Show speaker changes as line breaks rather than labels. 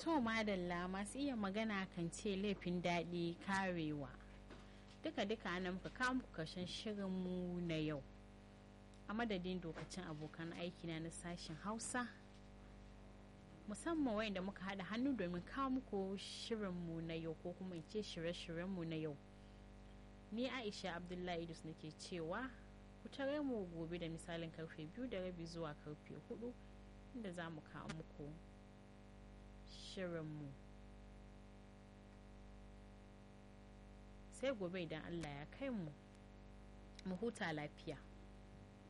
To madalla masu iya magana kan ce laifin daɗi karewa. Duka-duka nan muka kawo muku karshen shirinmu na yau. A madadin dokacin abokan aikina na sashen Hausa. Musamman wayanda muka haɗa hannu domin kawo muku shirinmu na yau ko kuma in ce shirye-shiryenmu na yau. Ni Aisha Abdullahi Idus nake cewa ku tare mu gobe da misalin karfe biyu da rabi zuwa karfe hudu inda za mu kawo muku shirinmu sai gobe idan allah ya kai mu mu huta lafiya